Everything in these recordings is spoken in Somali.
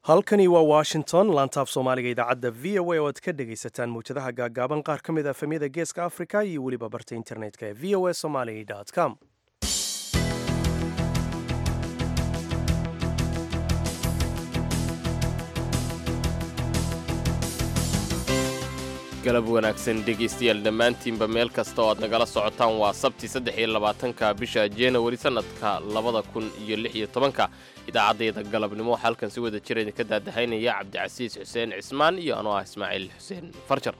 halkani waa washington laantaaf soomaaliga idaacadda v o a oo aad ka dhegaysataan mawjadaha gaagaaban qaar ka mid a efemyada geeska africa iyo weliba barta internetka ee v o a somaly com galab wanaagsan dhegaystayaal dhammaantiinba meel kasta oo aad nagala socotaan waa sabti saddex iyo labaatanka bisha januari sannadka labada kun iyo lix iyo tobanka idaacaddayda galabnimo waxaa halkan si wada jira idinka daadahaynaya cabdicasiis xuseen cismaan iyo anoo ah ismaaciil xuseen farjar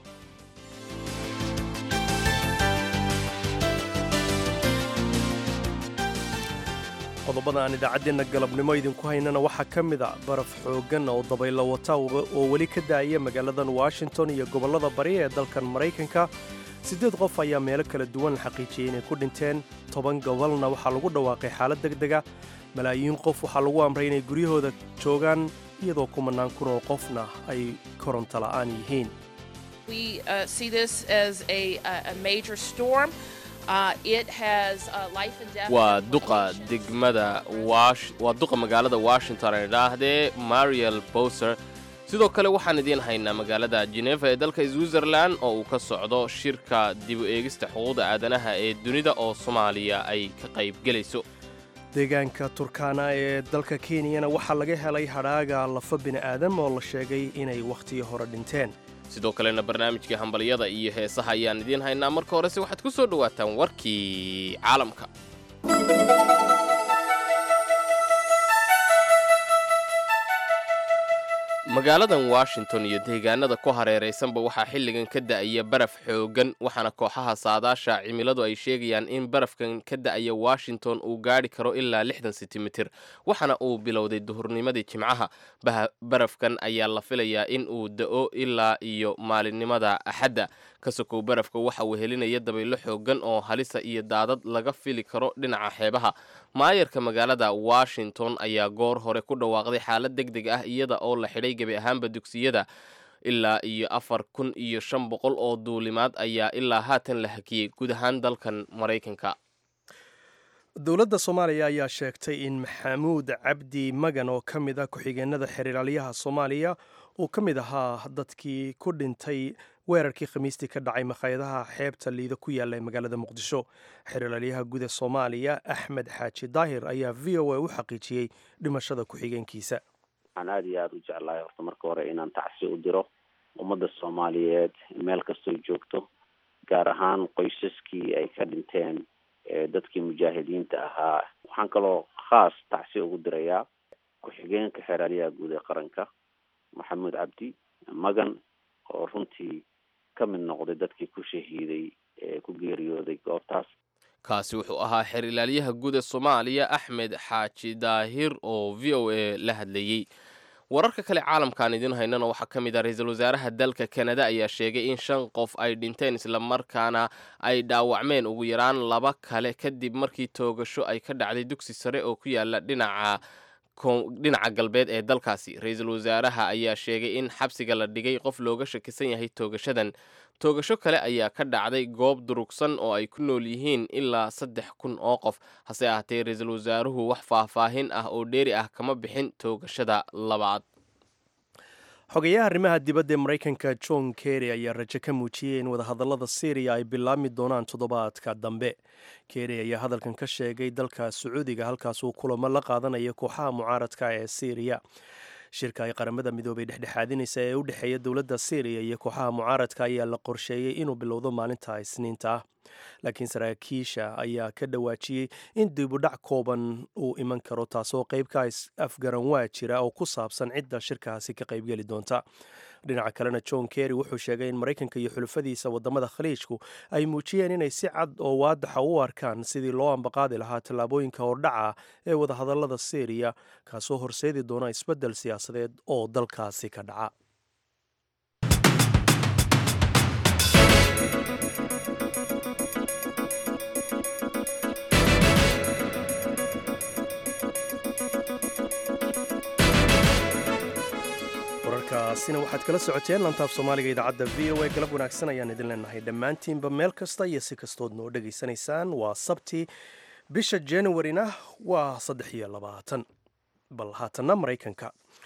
qodobada aan idaacaddeenna galabnimo idinku haynana waxaa ka mid a baraf xooggan oo dabaylo wata oo weli ka daaya magaaladan washington iyo gobollada bari ee dalkan maraykanka siddeed qof ayaa meelo kala duwan la xaqiijiyey inay ku dhinteen toban gobolna waxaa lagu dhawaaqay xaalad degdega malaayiin qof waxaa lagu amray inay guryahooda joogaan iyadoo kumanaan kun oo qofna ay koronto la'aan yihiin waa duqa degmada waa duqa magaalada washington ay dhaahdee mariel bowser sidoo kale waxaan idiin haynaa magaalada jeneva ee dalka switzerlan oo uu ka socdo shirka dib u eegista xuquuqda aadanaha ee dunida oo soomaaliya ay ka qaybgelayso deegaanka turkana ee dalka kenyana waxaa laga helay hadhaaga lafa bini'aadam oo la sheegay inay wakhtiyo hore dhinteen sidoo kalena barnaamijkii hambalyada iyo heesaha ayaan idiin haynaa marka horese waxaad ku soo dhowaataan warkii caalamka magaaladan washington iyo deegaanada ku hareeraysanba waxaa xilligan ka da'aya baraf xooggan waxaana kooxaha saadaasha cimiladu ay sheegayaan in barafkan ka da'aya washington uu gaadhi karo ilaa lixdan sentimitir waxaana uu bilowday duhurnimadii jimcaha barafkan ayaa la filayaa in uu da'o ilaa iyo maalinimada axadda ka sokow barafka waxa uu helinaya dabaylo xooggan oo halisa iyo daadad laga fili karo dhinaca xeebaha maayarka magaalada washington ayaa goor hore ku dhawaaqday xaalad deg deg ah iyada oo la xidhay gebi ahaanba dugsiyada ilaa iyo afar kun iyo shan boqol oo duulimaad ayaa ilaa haatan la hakiyey guud ahaan dalkan maraykanka dowladda soomaaliya ayaa sheegtay in maxamuud cabdi magan oo ka mid ah ku-xigeenada xiriiraalyaha soomaaliya uu ka mid ahaa dadkii ku dhintay weerarkii khamiistii ka dhacay makhaayadaha xeebta liida ku yaalla ee magaalada muqdisho xiriiraalyaha guud ee soomaaliya axmed xaaji daahir ayaa v o a u xaqiijiyey dhimashada ku-xigeenkiisa waxaan aada iyo aada u jeclahay horta marka hore inaan tacsi u diro ummadda soomaaliyeed meel kastoo joogto gaar ahaan qoysaskii ay ka dhinteen dadkii mujaahidiinta ahaa waxaan kaloo khaas tacsi ugu dirayaa ku-xigeenka xeeraalyaha guud ee qaranka maxamuud cabdi magan oo runtii ka mid noqday dadkii ku shahiiday ee ku geeriyooday goobtaas kaasi wuxuu ahaa xeer ilaalyaha guud ee soomaaliya axmed xaaji daahir oo v o a la hadlayey wararka kale caalamkaan idiin haynana waxaa ka mid ah ra-iisul wasaaraha dalka kanada ayaa sheegay in shan qof ay dhinteen islamarkaana ay dhaawacmeen ugu yaraan laba kale kadib markii toogasho ay ka dhacday dugsi sare oo ku yaala dhinaca dhinaca galbeed ee dalkaasi ra-iisul wasaaraha ayaa sheegay in xabsiga la dhigay qof looga shakisan yahay toogashadan toogasho kale ayaa ka dhacday goob durugsan oo ay ku nool yihiin ilaa saddex kun oo qof hase ahaatee ra-iisul wasaaruhu wax faahfaahin ah oo dheeri ah kama bixin toogashada labaad xogayaha arrimaha dibadda ee maraykanka john kerry ayaa rajo ka muujiyey in wadahadallada syriya ay bilaabmi doonaan toddobaadka dambe kerry ayaa hadalkan ka sheegay dalka sacuudiga halkaas uu kulamo la qaadanayo kooxaha mucaaradka ee syriya shirka ay qaramada midoobay dhexdhexaadinaysa ee u dhexeeya dowladda syriya iyo kooxaha mucaaradka ayaa la qorsheeyey inuu bilowdo maalinta isniinta ah laakiin saraakiisha ayaa ka dhawaajiyey in dibudhac kooban uu iman karo taasoo qeybka afgaran waa jira oo ku saabsan cidda shirkaasi ka qaybgeli doonta dhinaca kalena john kerry wuxuu sheegay in maraykanka iyo xulufadiisa wadamada khaliijku ay muujiyeen inay si cad oo waadaxa u arkaan sidii loo ambaqaadi lahaa tallaabooyinka hordhaca ee wadahadallada syriya kaasoo horseedi doona isbeddel siyaasadeed oo dalkaasi ka dhaca wararkaasina waxaad kala socoteen lantaaf soomaaliga idaacadda v o a galab wanaagsan ayaan idin leenahay dhammaantiinba meel kasta iyo si kastood noo dhegaysanaysaan waa sabti bisha januarina waa saddex iyo labaatan bal haatanna maraykanka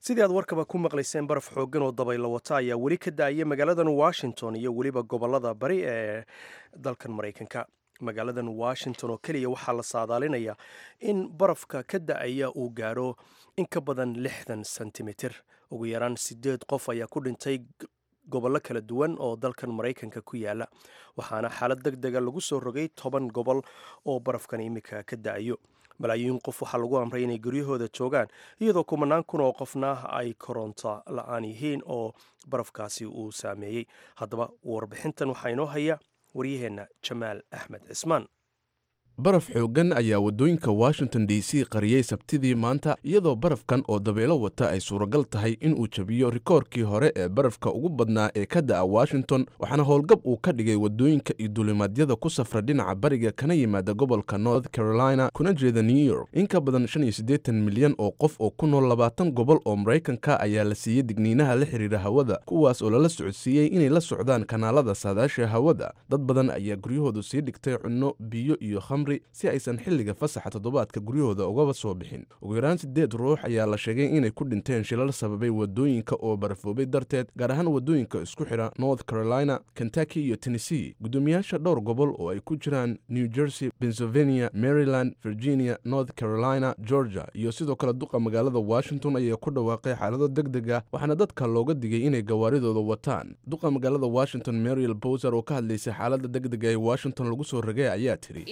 sidii aad warkaba ku maqlayseen baraf xooggan oo dabaylo wata ayaa weli ka da-aya magaaladan washington iyo weliba gobolada bari ee dalkan maraykanka magaaladan washington oo keliya waxaa la saadaalinayaa in barafka ka da-aya uu gaadho in ka badan lixdan sentimitir ugu yaraan sideed qof ayaa ku dhintay gobollo kala duwan oo dalkan maraykanka ku yaala waxaana xaalad deg dega lagu soo rogay toban gobol oo barafkan imika ka da-ayo malaayiin qof waxaa lagu amray inay guryahooda joogaan iyadoo kumanaan kun oo qofna ay koronto la-aan yihiin oo barafkaasi uu saameeyey haddaba warbixintan waxaa inoo haya waryaheenna jamaal axmed cismaan baraf xooggan ayaa waddooyinka washington d c qariyey sabtidii maanta iyadoo barafkan oo dabeelo wata ay suuragal tahay inuu jabiyo rikoorkii hore ee barafka ugu badnaa ee ka da'a washington waxaana howlgab uu ka dhigay waddooyinka iyo duulimaadyada ku safra dhinaca bariga kana yimaada gobolka north carolina kuna jeeda new york in ka badan shan iyo siddeetan milyan oo qof oo ku nool labaatan gobol oo maraykanka ayaa la siiyey digniinaha la xiriira hawada kuwaas oo lala socodsiiyey inay la socdaan kanaalada saadaasha hawada dad badan ayaa guryahoodu sii dhigtay cunno biyo iyo si aysan xilliga fasaxa toddobaadka guryahooda ugaba soo bixin ugu yaraan siddeed ruux ayaa la sheegay inay ku dhinteen shilal sababay waddooyinka oo barafoobay darteed gaar ahaan waddooyinka isku xidha north carolina kentucky iyo tennessee guddoomiyaasha dhowr gobol oo ay ku jiraan new jersey pennsylvania maryland virginia north carolina georgia iyo sidoo kale duqa magaalada washington ayaa ku dhawaaqay xaalado deg deg ah waxaana dadka looga digay inay gawaaridooda wataan duqa magaalada washington mariel bowser oo ka hadlaysay xaalada deg dega ee washington lagu soo ragay ayaa tiri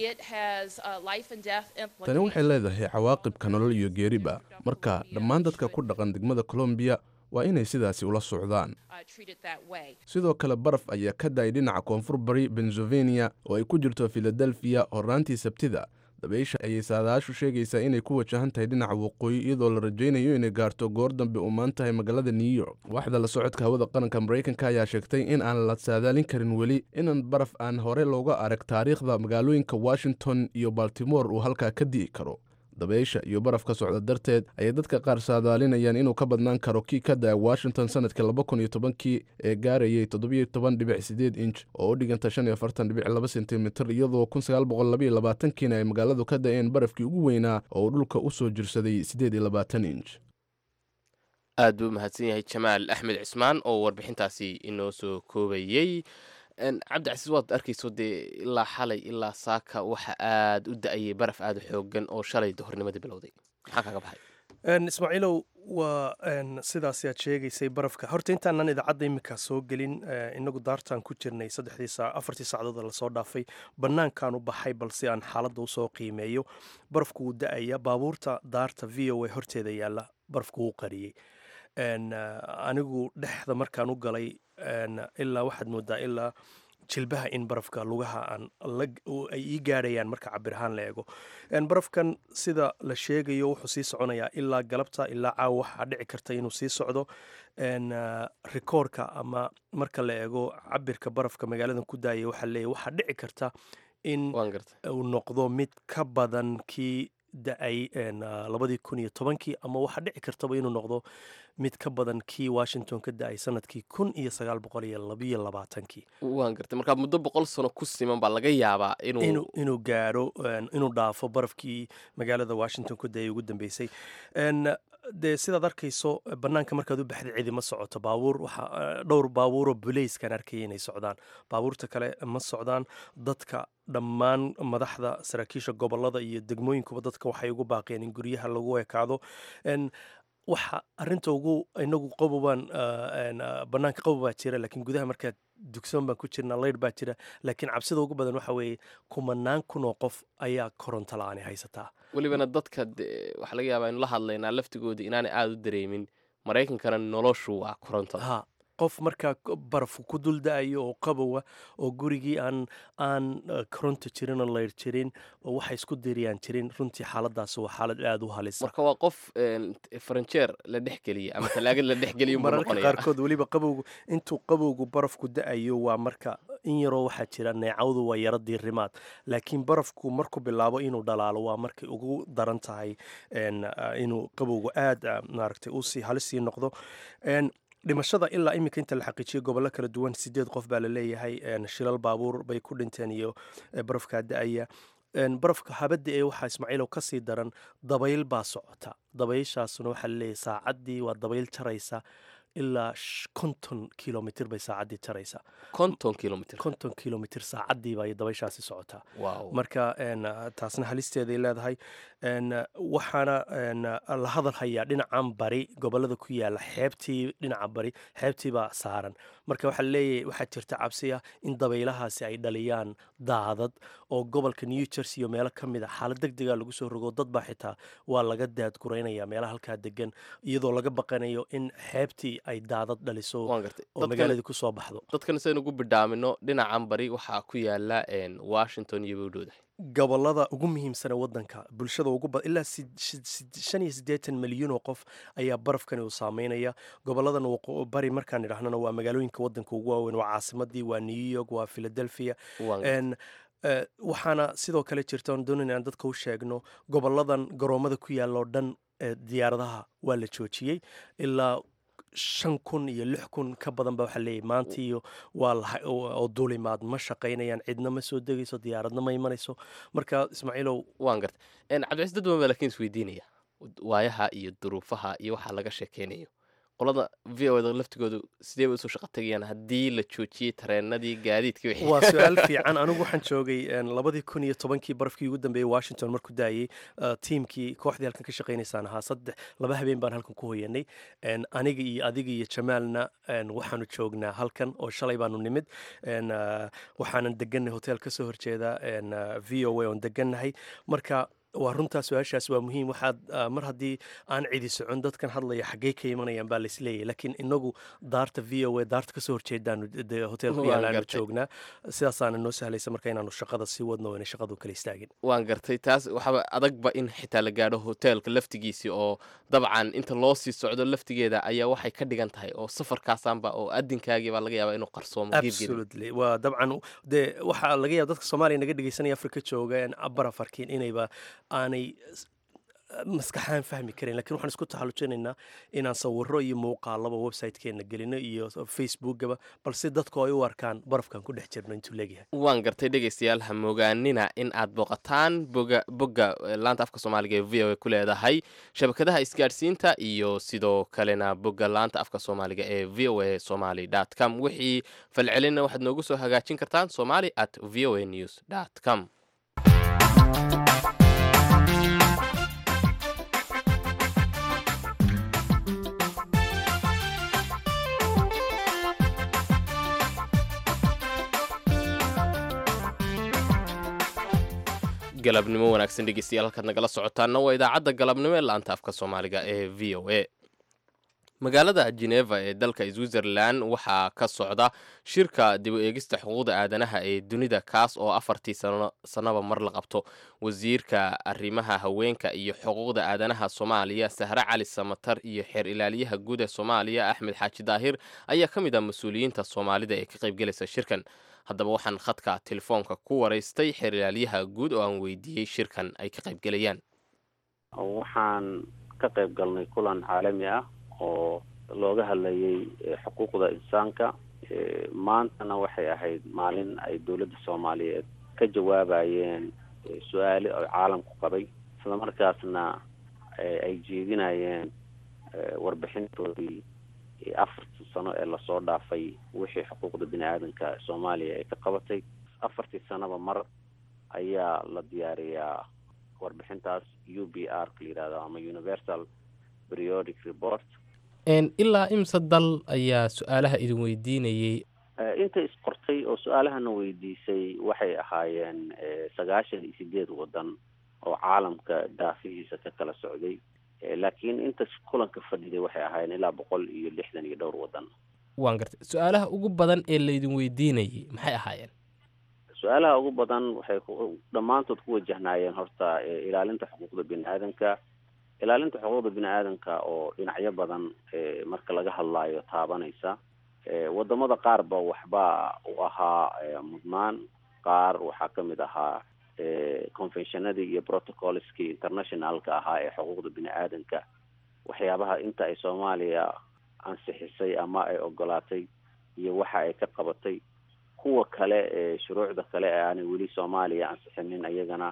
tani waxay leedahay cawaaqibka nolol iyo geeriba marka dhammaan dadka ku dhaqan degmada colombiya waa inay sidaasi ula socdaan sidoo kale baraf ayaa ka da-ay dhinaca koonfur bari pennsylvania oo ay ku jirto filadelfiya horaantii sabtida dabaysha ayay saadaashu sheegaysaa inay ku wajahan tahay dhinaca waqooyi iyadoo la rajaynayo inay gaarto goor dambe umaan tahay magaalada new york waaxda la socodka hawada qaranka maraykanka ayaa sheegtay in aan la saadaalin karin weli inan baraf aan hore looga arag taariikhda magaalooyinka washington iyo baltimore uu halkaa ka di'i karo dabaysha iyo barafka socda darteed ayay dadka qaar saadaalinayaan inuu ka badnaan karo kii ka da-a washington sanadkii laba kun iyo tobankii ee gaarayay toddobiyo toban dhibic sideed inch oo u dhiganta shan iyo afartan dhibic laba sentimitir iyadoo kun sagaal boqol labaiyo labaatankiina ay magaaladu ka da-een barafkii ugu weynaa oo uu dhulka u soo jirsaday siddeed iyo labaatan inch aad buu mahadsan yahay jamaal axmed cismaan oo warbixintaasi inoo soo koobayey cabdicasiis waad arkayso dee ilaa xalay ilaa saaka waxa aad u da-ayay baraf aada u xoogan oo shalay dohornimadii bilowday maxaa kaga baxay ismaaciilow waa sidaas aad sheegaysay barafka horta intaanan idaacadda iminkaa soo gelin inagu daartaan ku jirnay saddexdii saa afartii saacadood lasoo dhaafay bannaankaan u baxay balse aan xaaladda usoo qiimeeyo barafku wuu da-aya baabuurta daarta v o a horteeda yaalla barafku wuu qariyey anigu dhexda markaan u galay ilaa waxaad moodaa ilaa jilbaha in barafka lugaha aan ay ii gaadhayaan marka cabir ahaan la eego barafkan sida la sheegayo wuxuu sii soconayaa ilaa galabta ilaa caawa waxaa dhici karta inuu sii socdo rikoorka ama marka la eego cabirka barafka magaaladan ku daaya waxaa leeyahy waxaa dhici karta in uu noqdo mid ka badan kii da-ay labadii kun iyo tobankii ama waxaa dhici kartaba inuu noqdo mid ka badan kii washington ka da-ay sanadkii kun iyo sagaal boqol iyo labiyo labaatankii waan gartay markaa muddo boqol sano ku siman baa laga yaabaa inuu inuu gaadho inuu dhaafo barafkii magaalada washington ku da-ay ugu dambeysay dee sidaad arkayso bannaanka markaad u baxday cidi ma socoto baabuur waxa dhowr baabuuroo buleyskaan arkaya inay socdaan baabuurta kale ma socdaan dadka dhammaan madaxda saraakiisha gobolada iyo degmooyinkuba dadka waxay ugu baaqeen in guryaha lagu ekaado waxa arinta ugu inagu qabobaan banaanka qabob baa jira laakiin gudaha markaad dugsoon baan ku jirna leydh baa jira laakiin cabsida ugu badan waxa weeye kumanaan kun oo qof ayaa koronto la-aani haysataa welibana dadka waxaa laga yaabaa inu la hadlaynaa laftigooda inaanay aada u dareemin maraykankana noloshu waa korontada ha qof markaa barafku ku dul da-ayo oo qabowa oo gurigii aan aan koronto jirin oo leyr jirin oo waxay isku diriyaan jirin runtii xaaladaas waa xaalad aada u halisa marka waa qof faranjeer la dhex geliya ama talaagad la dhex geliya mararka qaarkood weliba qabowgu intuu qabowgu barafku da-ayo waa marka in yaroo waxaa jira neecawdu waa yaro diirimaad laakiin barafku markuu bilaabo inuu dhalaalo waa markay ugu daran tahay inuu qabowgu aada maaragtay usii halisii noqdo dhimashada ilaa iminka inta la xaqiijiyay gobollo kala duwan sideed qof baa la leeyahay shilal baabuur bay ku dhinteen iyo barafkaa da-aya barafka habadda ee waxaa ismaaciilow ka sii daran dabayl baa socota dabayshaasuna waxaa laleeyahay saacaddii waa dabayl jaraysa ilaa konton kilomitr bay saacaddii jaraysa konton kilomitr konton kilomitr saacaddiiba ay dabayshaasi socotaa wow marka taasna halisteeday leedahay waxaana la hadal hayaa dhinacan bari gobolada ku yaala xeebtii dhinaca bari xeebtiibaa saaran marka waxaa leeyahay waxaa jirta cabsi ah in dabaylahaasi ay dhaliyaan daadad oo gobolka new jersey iyo meelo ka mid a xaalad deg dega lagu soo rogo dad baa xitaa waa laga daadguraynaya meelaha halkaa degan iyadoo laga baqanayo in xeebtii ay daadad dhaliso waan gartay oo magaaladii ku soo baxdo dadkan saynu ugu bidhaamino dhinacan bari waxaa ku yaala washington iyo bowdhowda gobolada ugu muhiimsane wadanka bulshada ugu bad ilaa shan iyo siddeetan milyan oo qof ayaa barafkani uu saameynaya goboladan bari markaan idhahnana waa magaalooyinka wadanka ugu waaweyn waa caasimadii waa new york waa philadelphia waxaana sidoo kale jirta oon doonayna aan dadka u sheegno goboladan garoomada ku yaalla oo dhan diyaaradaha waa la joojiyey ilaa shan kun iyo lix kun ka badan ba waxaa leeyahy maanta iyo waa oo duulimaad ma shaqaynayaan cidna ma soo degayso diyaaradna ma imanayso marka ismaaciilow waan gartay cabdicais dad badan baa lakiin isweydiinaya waayaha iyo duruufaha iyo waxaa laga sheekeynayo qolada v o da laftigoodu sidee bay usoo shaqa tegayaan haddii la joojiyey tareenadii gaadiidkii waa su-aal fiican anigu waxaan joogay labadii kun iyo tobankii barafkii ugu dambeeyey washington markuu daayey tiimkii kooxdii halkan ka shaqaynaysaan ahaa saddex laba habeen baan halkan ku hoyanay aniga iyo adiga iyo jamaalna waxaanu joognaa halkan oo shalay baanu nimid waxaanan degannahay hotel ka soo horjeeda v o a oon degannahay marka waa runtaa su-aashaas waa muhiim waxaad mar haddii aan cidi socon dadkan hadlaya xaggey ka imanayaan baa laisleeyahy laakiin inagu daarta v o a daarta kasoo horjeedaanu hotel ku yaalaanu joognaa sidaasaana noo sahlaysa marka inaanu shaqada sii wadno ina shaqadu kala istaagin waan gartay taas waxaaba adagba in xitaa la gaadho hoteelka laftigiisii oo dabcan inta loo sii socdo laftigeeda ayaa waxay ka dhigan tahay oo safarkaasaanba oo adinkaagii baa laga yaabaa inuu qarsoomo absolutely waa dabcan dee waxaa laga yaaba dadka soomaaliya naga dhegeysanaya afrika jooga barafarkiin inayba aanay maskaxaan fahmi karan lakin waxaan isku taxallujinaynaa inaan sawiro iyo muuqaalaba website-keenna gelino iyo facebookaba balse dadku ay u arkaan barafkan ku dhex jirno intuu leegyahay waan gartay dhegaystayaal ha mogaanina in aad booqataan boga bogga laanta afka soomaaliga ee v o a ku leedahay shabakadaha isgaadhsiinta iyo sidoo kalena bogga laanta afka soomaaliga ee v o a somaly dt com wixii falcelinna waxaad noogu soo hagaajin kartaan somali at v o a news dt com galabnimo wanaagsan dhegeystayaal halkaad nagala socotaana waa idaacadda galabnimo ee laanta afka soomaaliga ee v o a magaalada geneva ee dalka switzerland waxaa ka socda shirka dib u eegista xuquuqda aadanaha ee dunida kaas oo afartii sannaba mar la qabto wasiirka arrimaha haweenka iyo xuquuqda aadanaha soomaaliya sahre cali samatar iyo xeer ilaaliyaha guud ee soomaaliya axmed xaaji daahir ayaa ka mid ah mas-uuliyiinta soomaalida ee ka qaybgelaysa shirkan haddaba waxaan khadka telefoonka ku waraystay xeer ilaalyaha guud oo aan weydiiyey shirkan ay ka qaybgelayaan waxaan ka qayb galnay kulan caalami ah oo looga hadlayay xuquuqda insaanka maantana waxay ahayd maalin ay dowladda soomaaliyeed ka jawaabayeen su-aale oo caalamku qabay islamarkaasna ay jeedinayeen warbixintoodii afartii sano ee lasoo dhaafay wixii xuquuqda bini aadanka soomaaliya ay ka qabatay afartii sanoba mar ayaa la diyaariyaa warbixintaas u b r ka la yihahdo ama universal periodic report ilaa imse dal ayaa su-aalaha idin weydiinayey inta isqortay oo su-aalahana weydiisay waxay ahaayeen sagaashan iyo sideed waddan oo caalamka daafihiisa ka kala socday laakiin inta kulanka fadhiday waxay ahaayeen ilaa boqol iyo lixdan iyo dhowr waddan waan gartay su-aalaha ugu badan ee laydin weydiinayay maxay ahaayeen su-aalaha ugu badan waxay dhammaantood ku wajahnaayeen horta ilaalinta xuquuqda bini aadanka ilaalinta xuquuqda bini aadanka oo dhinacyo badan marka laga hadlaayo taabanaysa wadamada qaarba waxba u ahaa mudnaan qaar waxaa kamid ahaa conventionadii iyo protocolskii internationalka ahaa ee xuquuqda bini aadanka waxyaabaha inta ay soomaaliya ansixisay ama ay ogolaatay iyo waxa ay ka qabatay kuwa kale ee shuruucda kale ee aanay weli soomaaliya ansixinin iyagana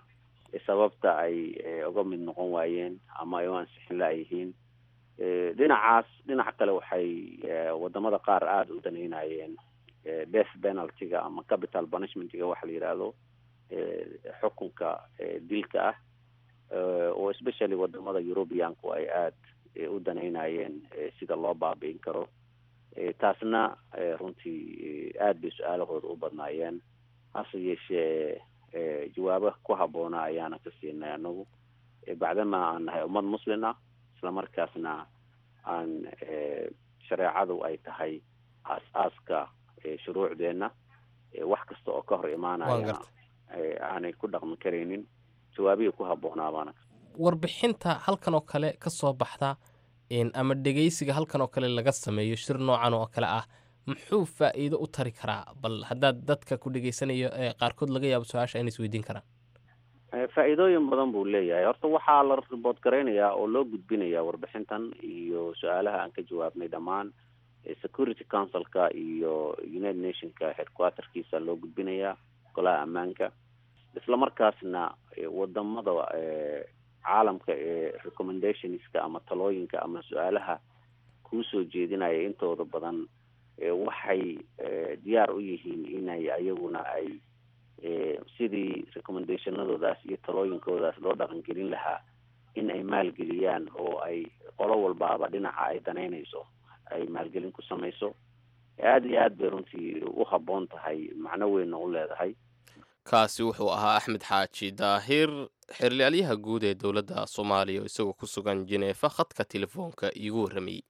sababta ay uga mid noqon waayeen ama ay u ansixin la-yihiin dhinacaas dhinaca kale waxay wadamada qaar aada u danaynayeen death penaltyga ama capital punishmentga waxa la yidhaahdo xukunka dilka ah oo especially wadamada europeanku ay aada u danaynayeen sida loo baabi'in karo taasna runtii aada bay su-aalahooda u badnaayeen hase yeeshee jawaabo ku habboona ayaana ka siinay anagu bacdama aan nahay ummad muslin ah isla markaasna aan shareecadu ay tahay aas-aaska shuruucdeenna wax kasta oo ka hor imaanaya aanay ku dhaqmi karaynin jawaabihii ku habboonaabana warbixinta halkan oo kale ka soo baxda ama dhegaysiga halkan oo kale laga sameeyo shir noocan oo kale ah muxuu faa'iido u tari karaa bal haddaad dadka ku dhegaysanayo ee qaarkood laga yaabo su-aasha inay isweydiin karaan faa'iidooyin badan buu leeyahay horta waxaa la ribood garaynayaa oo loo gudbinayaa warbixintan iyo su-aalaha aan ka jawaabnay dhammaan security councilka iyo united nationka headquarterkiisa loo gudbinayaa golaha ammaanka isla markaasna wadamada caalamka ee recommendationska ama talooyinka ama su-aalaha kuusoo jeedinaya intooda badan waxay diyaar u yihiin inay ayaguna ay sidii recommendationadoodaas iyo talooyinkoodaas loo dhaqangelin lahaa in ay maalgeliyaan oo ay qolo walbaaba dhinaca ay danaynayso ay maalgelin ku samayso aada iyo aad bay runtii u habboon tahay macno weynna u leedahay kaasi wuxuu ahaa axmed xaaji daahir xerlaalyaha guud ee dowladda soomaaliya oo isagoo ku sugan jineefa khadka telefoonka iigu warramayey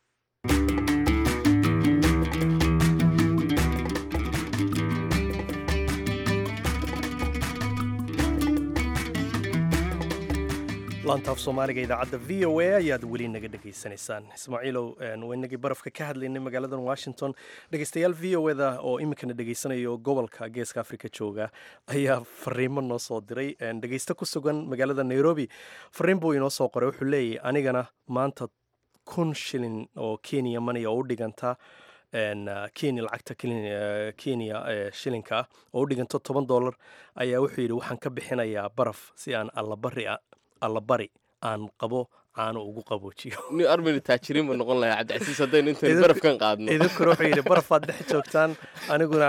laantaaf soomaaliga idaacadda v o a ayaad weli naga dhegaysanaysaan ismaaciilow waynagii barafka ka hadlaynay magaaladan washington dhegeystayaal v o eda oo iminkana dhegaysanayo gobolka geeska africa jooga ayaa fariimo noo soo diray dhegeysto ku sugan magaalada nairobi fariin buu inoo soo qoray wuxuu leeyahy anigana maanta kun shilin oo kenya money oo u dhiganta kenya lacagta kenya shilinka ah oo u dhiganto toban dollar ayaa wuxuu yidhi waxaan ka bixinayaa baraf si aan allabari allabari aan qabo caano ugu qaboojiyo ni armani taajiriin buu noqon lahaa cabdicasiis haddaynu intan barafkan qaadno idinkuna wuxuu yidhi barafaad dhex joogtaan aniguna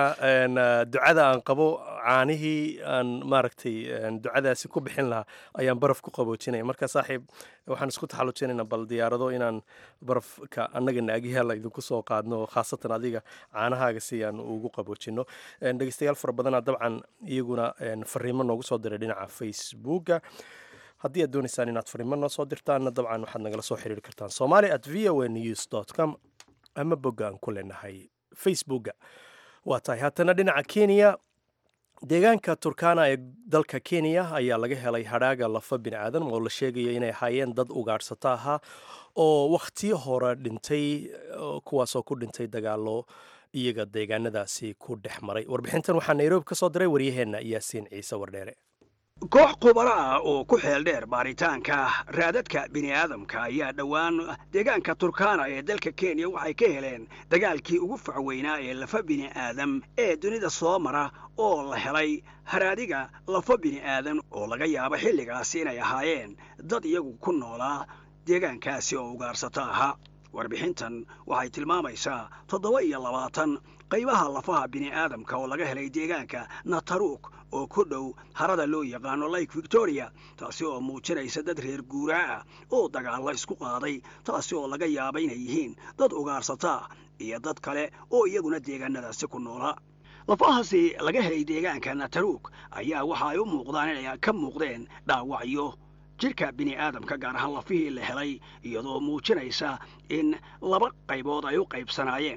ducada aan qabo caanihii aan maaragtay ducadaasi ku bixin lahaa ayaan baraf ku qaboojinaya marka saaxiib waxaan isku taxallujinaynaa bal diyaarado inaan barafka annaga naagyaala idinku soo qaadno khaasatan adiga caanahaaga si aan ugu qaboojino dhegeystayaal fara badana dabcan iyaguna fariimo noogu soo diray dhinaca facebooka haddii aad doonaysaan inaad fariimo noo soo dirtaanna dabcan waxaad nagala soo xiriiri kartaan somali at v o a news dot com ama bogga aan ku leenahay facebooka waa tahay haatana dhinaca kenya deegaanka turkana ee dalka kenya ayaa laga helay hadhaaga lafa bini aadan oo la sheegaya inay ahaayeen dad ugaadhsato ahaa oo wakhtiyo hore dhintay kuwaasoo ku dhintay dagaalo iyaga deegaanadaasi ku dhex maray warbixintan waxaa nairobi ka soo diray waryaheenna yaasiin ciise wardheere koox khubaro ah oo ku xeel dheer baaritaanka raadadka bini'aadamka ayaa dhowaan deegaanka turkana ee dalka kenya waxay ka heleen dagaalkii ugu facweynaa ee lafa bini'aadam ee dunida soo mara oo la helay haraadiga lafa bini'aadan oo laga yaabo xilligaasi inay ahaayeen dad iyagu ku noolaa deegaankaasi oo ugaarsato ahaa warbixintan waxay tilmaamaysaa toddoba iyo labaatan qaybaha lafaha bini'aadamka oo laga helay deegaanka nataruuk oo ku dhow harada loo yaqaano lake victoria taasi oo muujinaysa dad reer guuraa ah oo dagaallo isku qaaday taasi oo laga yaaba inay yihiin dad ugaarsataa iyo dad kale oo iyaguna deegaanadaasi ku noolaa lafahaasi laga helay deegaanka nataruuk ayaa waxa ay u muuqdaan inay ka muuqdeen dhaawacyo jidhka bini'aadamka gaar ahaan lafihii la helay iyadoo muujinaysa in laba qaybood ay u qaybsanaayeen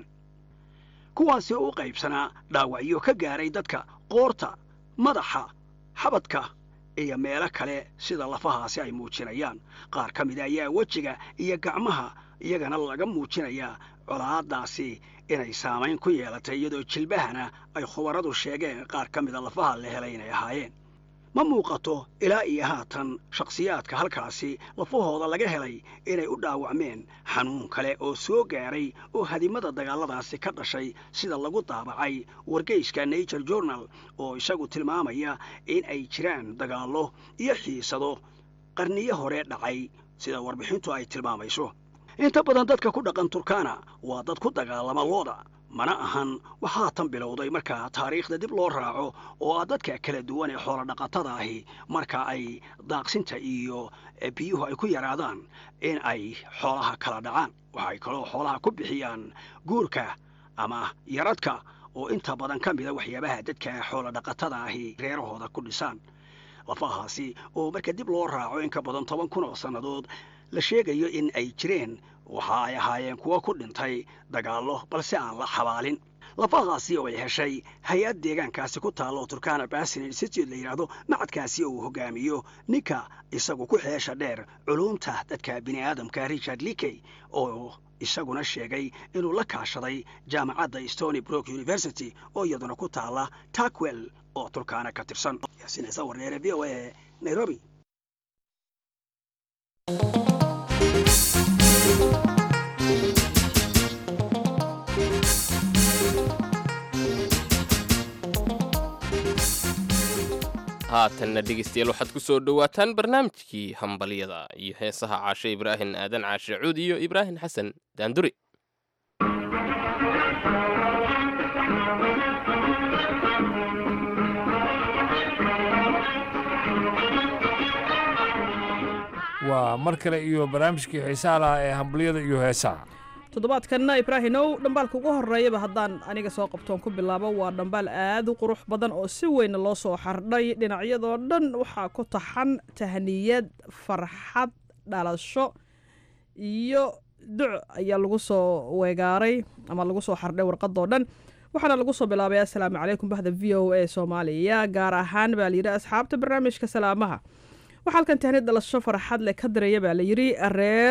kuwaasi oo u qaybsanaa dhaawacyo ka gaaray dadka qoorta madaxa xabadka iyo meelo kale sida lafahaasi ay muujinayaan qaar ka mida ayaa wejiga iyo gacmaha iyagana laga muujinayaa colaadaasi inay saamayn ku yeelatay iyadoo jilbahana ay khubaradu sheegeen qaar ka mida lafaha la helay inay ahaayeen ma muuqato ilaa iyo haatan shakhsiyaadka halkaasi lafahooda laga helay inay u dhaawacmeen xanuun kale oo soo gaaray oo hadimada dagaalladaasi ka dhashay sida lagu daabacay wargeyska nature journal oo isagu tilmaamaya in ay jiraan dagaallo iyo xiisado qarniyo hore dhacay sida warbixintu ay tilmaamayso inta badan dadka ku dhaqan turkana waa dad ku dagaalama looda mana ahan waxaa tan bilowday markaa taariikhda dib loo raaco oo ah dadka kala duwan ee xoolo dhaqatada ahi marka ay daaqsinta iyo biyuhu ay ku yaraadaan in ay xoolaha kala dhacaan waxay kaloo xoolaha ku bixiyaan guurka ama yaradka oo inta badan ka mida waxyaabaha dadka xoolo dhaqatada ahi reerahooda ku dhisaan lafahaasi oo marka dib loo raaco in ka badan toban kun oo sannadood la sheegayo in ay jireen waxa ay ahaayeen kuwo ku dhintay dagaallo balse aan la xabaalin lafahaasi oo ay heshay hay-ad deegaankaasi ku taalla oo turkana basin institute la yidhaahdo macadkaasi oo uu hogaamiyo ninka isagu ku xeesha dheer culumta dadka bini aadamka richard likey oo isaguna sheegay inuu la kaashaday jaamacadda stony brook university oo iyaduna ku taalla takwell oo turkana ka tirsan yaasinaysa warneere v o a nairobi haatanna dhegeystayaal waxaad ku soo dhowaataan barnaamijkii hambalyada iyo heesaha caashe ibraahim aadan caashe cuud iyo ibraahim xasan daanduri waa mar kale iyo barnaamijkii xiisaha lahaa ee hambalyada iyo heesaha toddobaadkanna ibraahinow dhambaalka ugu horreeyaba haddaan aniga soo qabtoon ku bilaabo waa dhambaal aad u qurux badan oo si weyna loo soo xardhay dhinacyadoo dhan waxaa ku taxan tahniyad farxad dhalasho iyo duc ayaa lagu soo weegaaray ama lagu soo xardhay warqadoo dhan waxaana lagu soo bilaabay assalaamu calaykum bahda v o a soomaaliya gaar ahaan baa layidhi asxaabta barnaamijka salaamaha waxaa halkan tahniyad dhalasho farxad leh ka diraya baa layidhi reer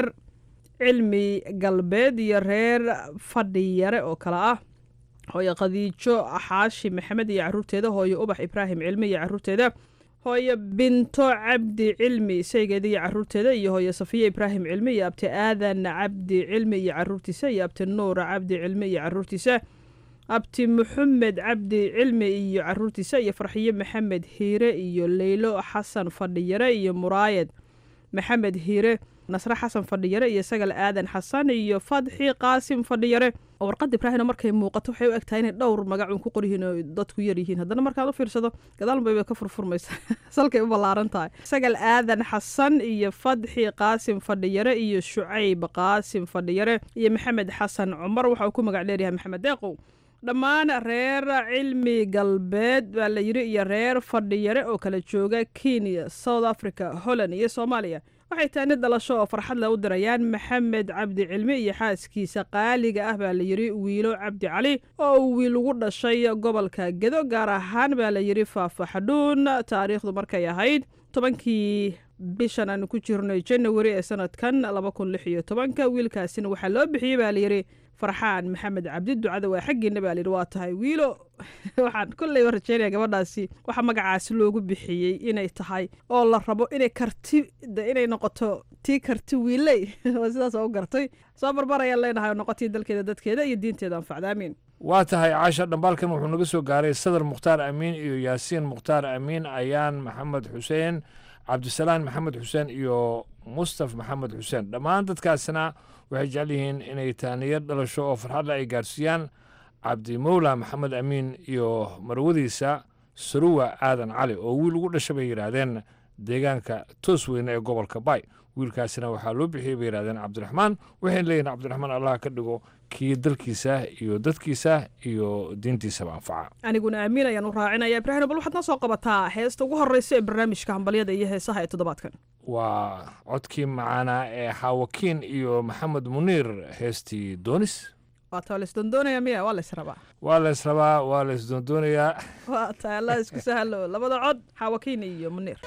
cilmi galbeed iyo reer fadhiyare oo kale ah hooyo khadiijo xaashi maxamed iyo caruurteeda hooyo ubax ibraahim cilmi iyo caruurteeda hooyo binto cabdi cilmi saygeeda iyo caruurteeda iyo hooyo safiya ibraahim cilmi iyo abti aadan cabdi cilmi iyo caruurtiisa iyo abti nuur cabdi cilmi iyo caruurtiisa abti maxamed cabdi cilmi iyo caruurtiisa iyo farxiyo maxamed hiire iyo leylo xasan fadhiyare iyo muraayad maxamed hiire nasre xasan fadhiyare iyo sagal aadan xasan iyo fadxi qaasim fadhiyare oo warqadda ibraahimna markay muuqato waxay u egtahay inay dhowr magacun ku qoryihiin oo dadku yar yihiin haddana markaad u fiirsado gadaalbay bay ka furfurmaysa salkay u ballaaran tahay sagal aadan xasan iyo fadxi qaasim fadhiyare iyo shucayb qaasim fadhiyare iyo maxamed xasan cumar waxa uu ku magac dheeryahay maxamed deeqow dhammaan reer cilmi galbeed baa la yidhi iyo reer fadhiyare oo kala jooga kenya south africa holland iyo soomaaliya waxay taani dhalasho oo farxad le u dirayaan maxamed cabdi cilmi iyo xaaskiisa qaaliga ah baa la yidhi wiilo cabdi cali oo uu wiil ugu dhashay gobolka gedo gaar ahaan baa la yidhi faafaxdhuun taariikhdu markay ahayd tobankii bishan aanu ku jirnay janawari ee sanadkan laba kun lix iyo tobanka wiilkaasina waxaa loo bixiyey baa layidhi farxaan maxamed cabdi ducada waa xaggiina baa layidhi waa tahay wiilo waxaan kolleyba rajeynaya gabadhaasi waxaa magacaasi loogu bixiyey inay tahay oo la rabo inay karti inay noqoto tii karti wiiley oo sidaas u gartay soo barbarayaan leenahay oo noqotii dalkeeda dadkeeda iyo diinteeda anfacda amiin waa tahay caasha dhambaalkan wuxuu naga soo gaaray sadar mukhtaar amiin iyo yaasiin mukhtaar amiin ayaan maxamed xuseen cabdisalaan maxamed xuseen iyo mustaf maxamed xuseen dhammaan dadkaasna waxay jecel yihiin inay taaniyad dhalasho oo farxadle ay gaarsiiyaan cabdimowla maxamed amiin iyo marwadiisa saruwa aadan cali oo wiil ugu dhasha bay yidhaahdeen deegaanka toos weyne ee gobolka bay wiilkaasina waxaa loo bixiyey bay yidhahdeen cabdiraxmaan waxayna leeyihin cabdiraxmaan allah ka dhigo kii dalkiisa iyo dadkiisa iyo diintiisaba anfaca aniguna aamiin ayaan u raacinaya ibraahim bal waxaad noo soo qabataa heesta ugu horreysa ee barnaamijka hambalyada iyo heesaha ee toddobaadkan waa codkii macaanaa ee xaawakiin iyo maxamed muniir heestii doonis waata waa laisdoondoonaya miya waa lays rabaa waa lays rabaa waa lays doondoonayaa waa tahay allah isku sahlo labada cod xaawakiin iyo muniir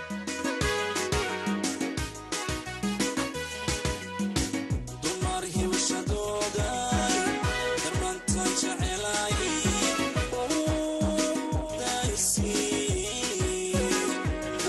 Thank you.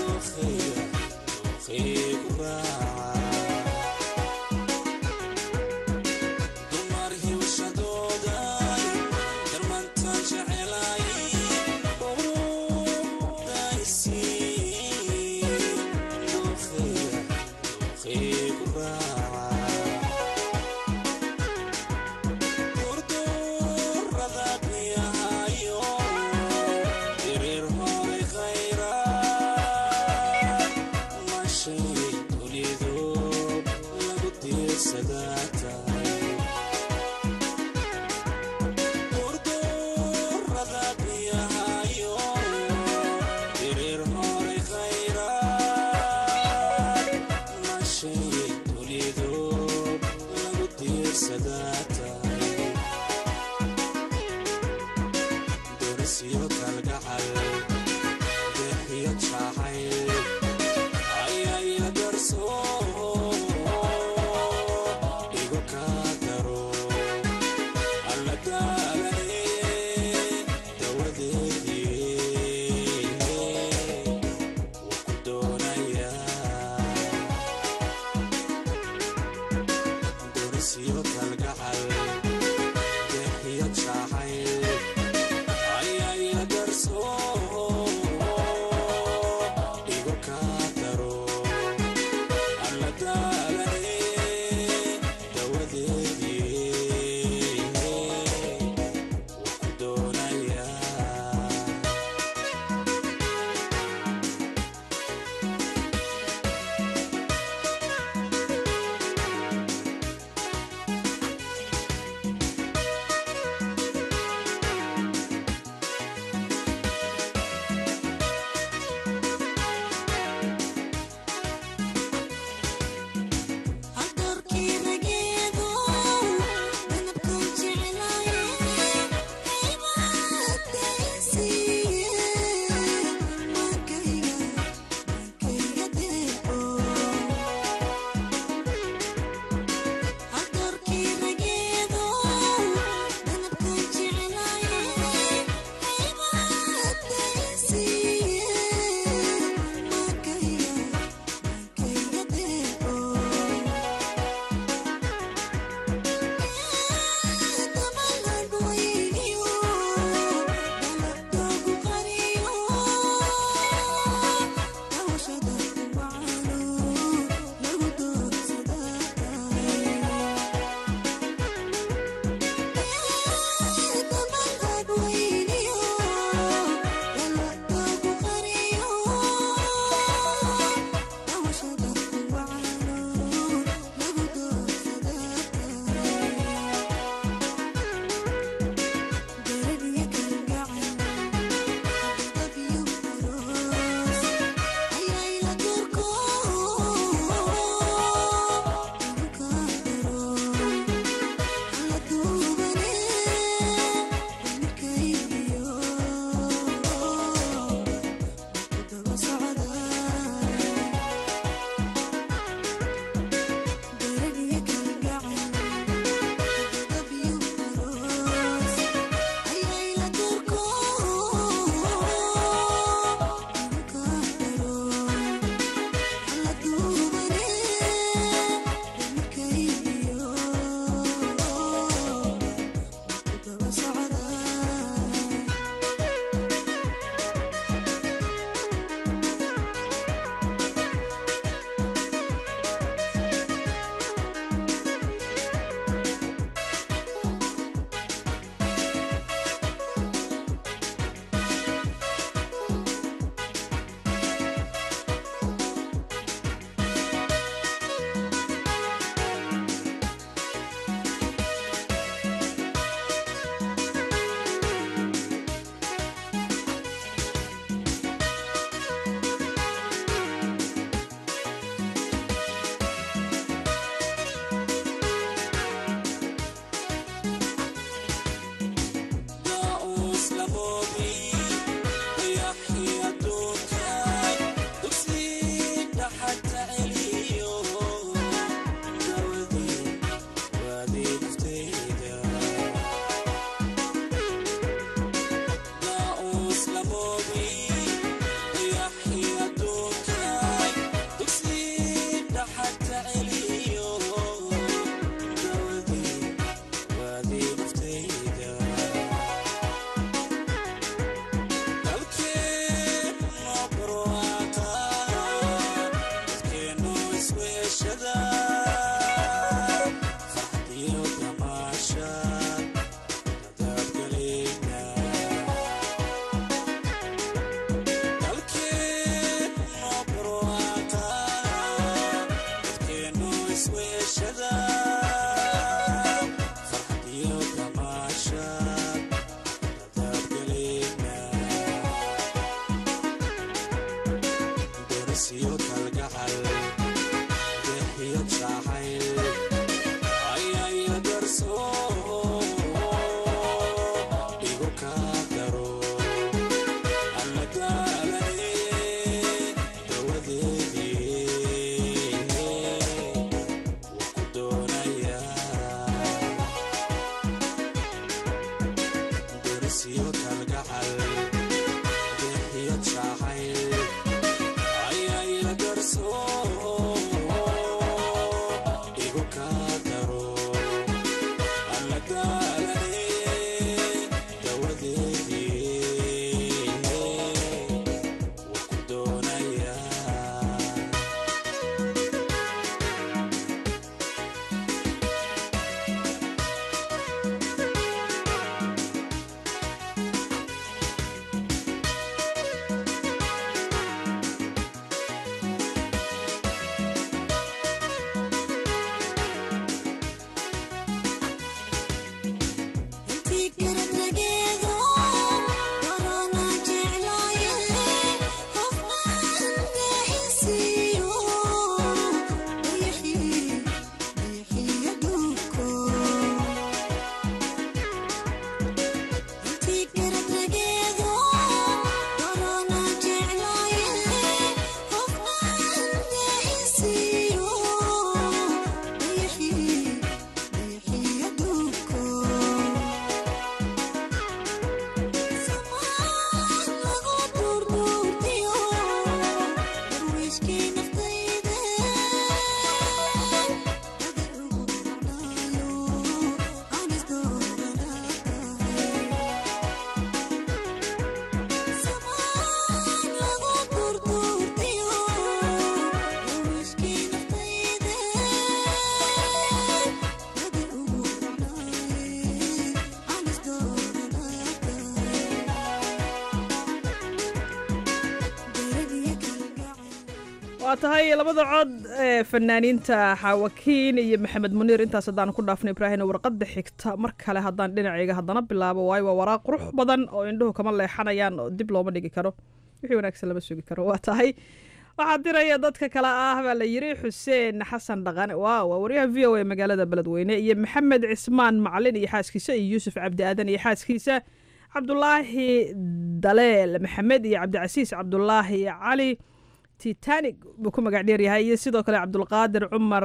waa tahay labada cod ee fanaaniinta xaawakiin iyo maxamed muniir intaas haddaan ku dhaafno ibraahim warqadda xigta mar kale haddaan dhinacayga haddana bilaabo waayo waa waraaq qurux badan oo indhuhu kama leexanayaan oo dib looma dhigi karo wixii wanaagsan lama sugi karo waa tahay waxaa diraya dadka kale ah baa la yiri xuseen xasan dhaqane waaw waa waryaha v o a magaalada beledweyne iyo maxamed cismaan macalin iyo xaaskiisa iyo yuusuf cabdi aadan iyo xaaskiisa cabdulaahi daleel maxamed iyo cabdicasiis cabdulaahi cali titanic buu ku magac dheeryahay iyo sidoo kale cabdulqaadir cumar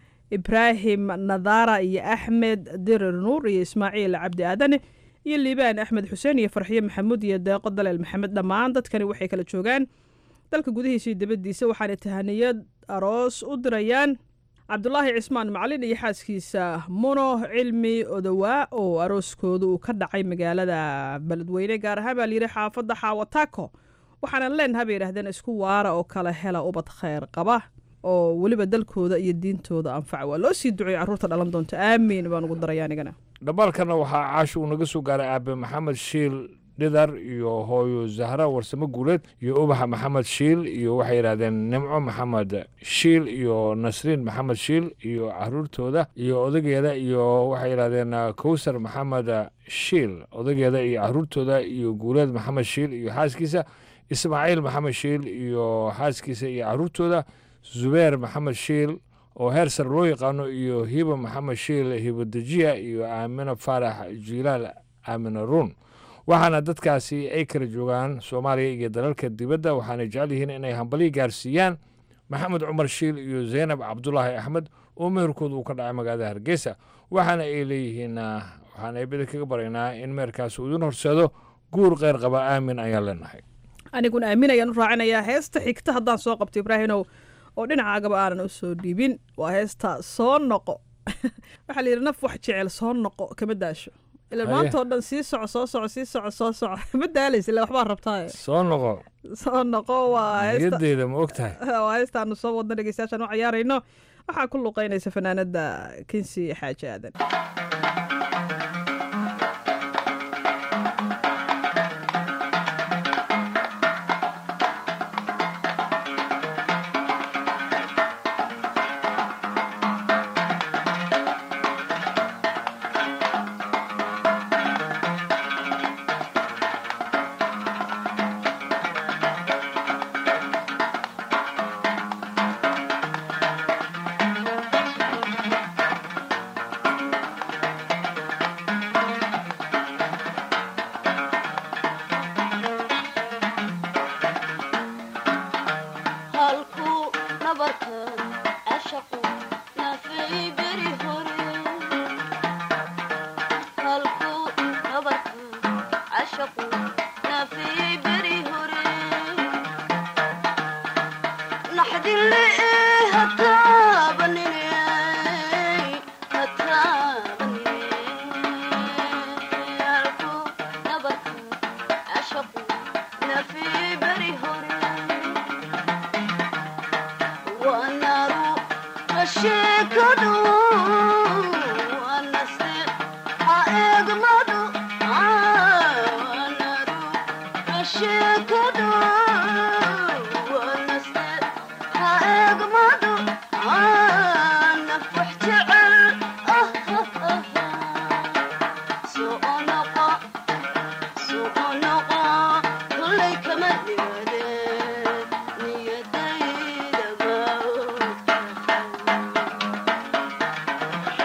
ibraahim nadara iyo axmed dirir nuur iyo ismaaciil cabdi aadane iyo liibaan axmed xuseen iyo farxiyo maxamuud iyo deeqo daleel maxamed dhammaan dadkani waxay kala joogaan dalka gudihiisa iyo dibaddiisa waxaana tahaniyad aroos u dirayaan cabdulaahi cismaan macalin iyo xaaskiisa muno cilmi odowaa oo arooskooda uu ka dhacay magaalada beledweyne gaar ahaan baa layidhi xaafadda xaawataako waxaanan leenaha bay yidhahdeen isku waara oo kala hela ubad kheyr qaba oo weliba dalkooda iyo diintooda anfaca waa loo sii duceeyey carruurta dhalan doonta aamiin baan ugu daraya anigana dhambaalkana waxaa caashi uu naga soo gaaray aabe maxamed shiil dhidar iyo hooyo zahra warsamo guuleed iyo ubaxa maxamed shiil iyo waxay yidhahdeen nimco maxamed shiil iyo nasriin maxamed shiil iyo caruurtooda iyo odageeda iyo waxay yidhahdeen kowsar maxamed shiil odageeda iyo caruurtooda iyo guuleed maxamed shiil iyo xaaskiisa ismaaciil maxamed shiil iyo xaaskiisa iyo caruurtooda zubeer maxamed shiil oo heer sare loo yaqaano iyo hiba maxamed shiil hibodejiya iyo aamino faarax jilaal aamino ruun waxaana dadkaasi ay kala joogaan soomaaliya iyo dalalka dibadda waxaana jecel yihiin inay hambalyo gaarsiiyaan maxamed cumar shiil iyo zaynab cabdulaahi axmed oo meherkooda uu ka dhacay magaalada hargeysa waxaana ay leeyihiin waxaan eebada kaga baraynaa in meherkaasi uu idin horseedo guur kheyr qaba aamin ayaan leenahay aniguna aamin ayaan u raacinayaa heesta xigta haddaan soo qabto ibraahinow oo dhinacaagaba aanan u soo dhiibin waa heesta soo noqo waxaa la yidhi naf wax jecel soo noqo kama daasho ila maanta oo dhan sii soco soo soco sii soco soo soco ma daalaysa ila waxbaa rabtaa soo noqo soo noqo waa niyadeyda ma og tahay waa heestaanu soo wadno dhegeystayaashaan u ciyaarayno waxaa ku luqeynaysa fanaanada kinsi xaaji aadan Thank you.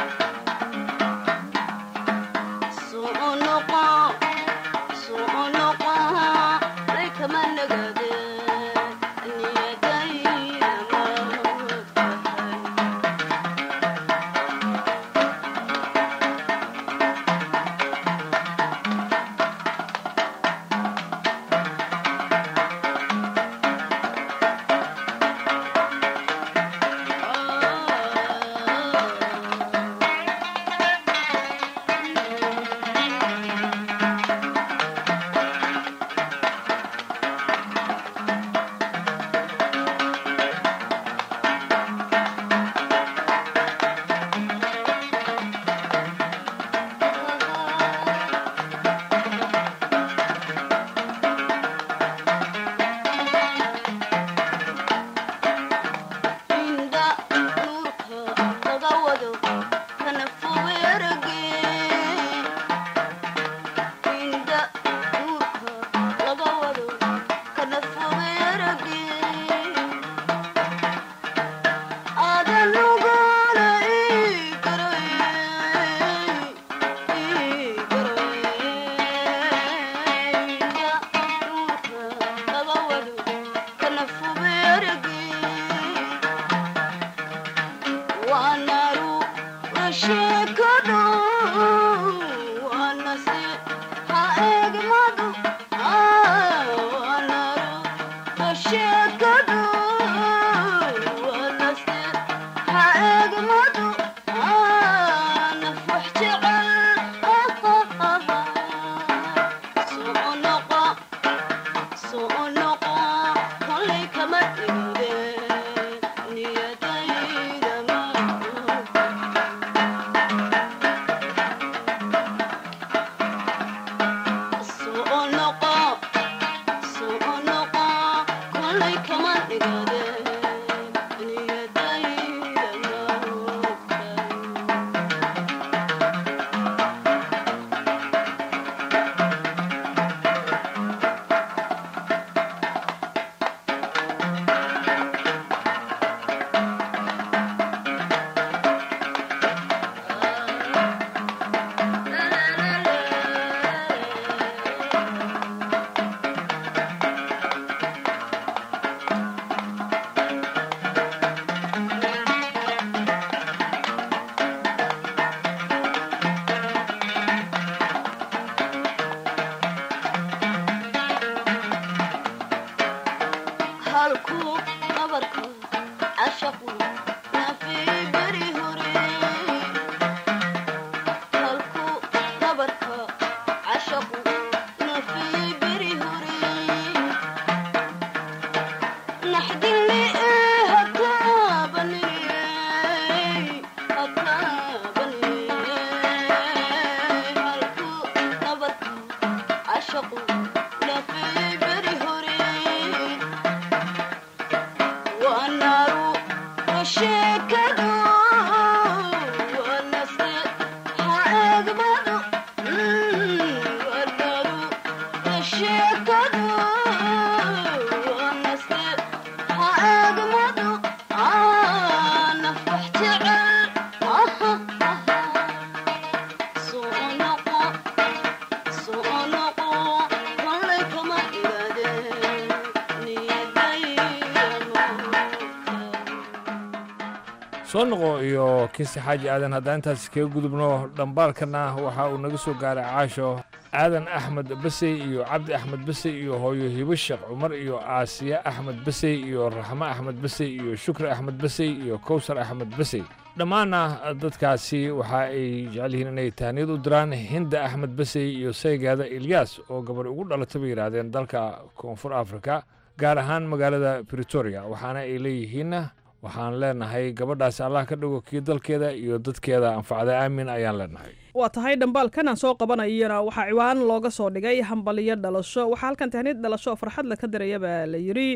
soo noqo iyo kiisi xaaji aadan haddaan intaas kaga gudubno dhambaalkana waxa uu naga soo gaaray caasho aadan axmed basey iyo cabdi axmed basey iyo hooyo hibo sheekh cumar iyo aasiya axmed basey iyo raxmo axmed basey iyo shukri axmed basey iyo kowsar axmed basey dhammaanna dadkaasi waxa ay jecel yihiin inay tahniyad u diraan hinda axmed basey iyo saygaada ilyaas oo gabar ugu dhalatay bay yidhaahdeen dalka koonfur afrika gaar ahaan magaalada britoria waxaana ay leeyihiin waxaan leenahay gabadhaasi allah ka dhigo kii dalkeeda iyo dadkeeda anfacda aamin ayaan leenahay waa tahay dhambaalkan aan soo qabanayana waxaa ciwaan looga soo dhigay hambaliyo dhalasho waxaa halkan tahniyad dhalasho oo farxad la ka diraya baa la yidhi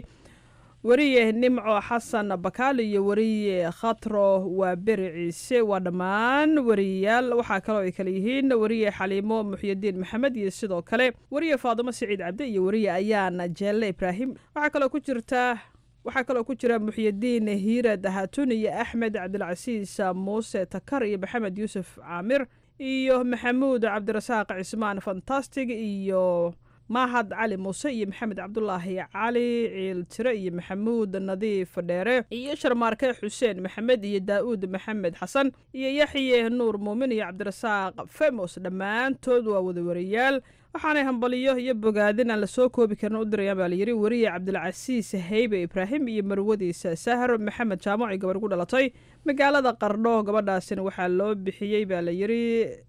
weriye nimco xasan bakaali iyo weriye khatro waa beri ciise waa dhammaan weriyayaal waxaa kaloo ay kale yihiin weriye xaliimo muxyidiin maxamed iyo sidoo kale weriye faadimo siciid cabdi iyo weriye ayaana jeelle ibraahim waxaa kaloo ku jirta waxaa kaloo ku jira muxyidiin hiirad hatun iyo axmed cabdilcasiis muuse takar iyo maxamed yuusuf caamir iyo maxamuud cabdirasaaq cismaan fantastig iyo mahad cali muuse iyo maxamed cabdulaahi cali ciiltire iyo maxamuud nadiif dheere iyo sharmaarke xuseen maxamed iyo daa'uud maxamed xasan iyo yaxye nuur muumin iyo cabdirasaaq femos dhammaantood waa wadawariyaal waxaanay hambaliyo iyo bogaadin aan lasoo koobi karin u dirayaan baa layidhi weriye cabdilcasiis heybe ibraahim iyo marwadiisa sahar maxamed jaamac gabar ku dhalatay magaalada qardho gabadhaasina waxaa loo bixiyey baa layidhi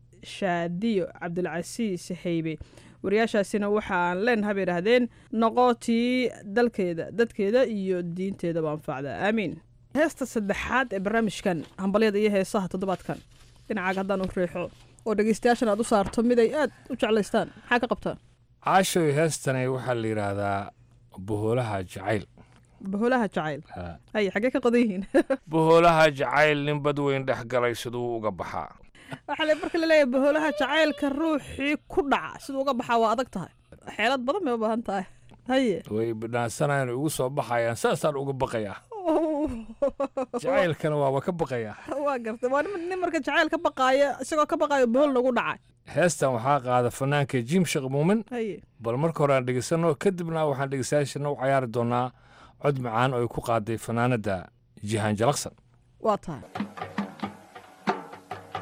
shaadiyo cabdilcasiis heybe wariyaashaasina waxaan leenaha bay idhaahdeen noqotii dalkeeda dadkeeda iyo diinteedaba anfacda aamiin heesta saddexaad ee barnaamijkan hambalyada iyo heesaha toddobaadkan dhinacaaga haddaan u riixo oo dhegeystayaashan aad u saarto mid ay aad u jeclaystaan maxaa ka qabtaan caashoy heestani waxaa la yidhaahdaa bohoolaha jacayl boholaha jacayl hay xaggee ka qodan yihiin bohoolaha jacayl nin bad weyn dhex galay siduu uga baxaa waxaa le marka laleeyahay boholaha jacaylka ruuxii ku dhaca siduu uga baxaa waa adag tahay xeelad badan bay u baahan tahay haye way bidhaansanayaan ugu soo baxayaan saasaan uga baqayaa jacaylkana waaba ka baqayaa waa gartay waa nin marka jacayl ka baqaaya isagoo ka baqaayo bohol nagu dhacay heestan waxaa qaada fanaanka jim sheekh muumin haye bal marka hore aan dhegeysano kadibna waxaan dhegeystayaashana u cayaari doonaa cod macaan oo ay ku qaaday fanaanadda jihaan jalaqsan waa tahay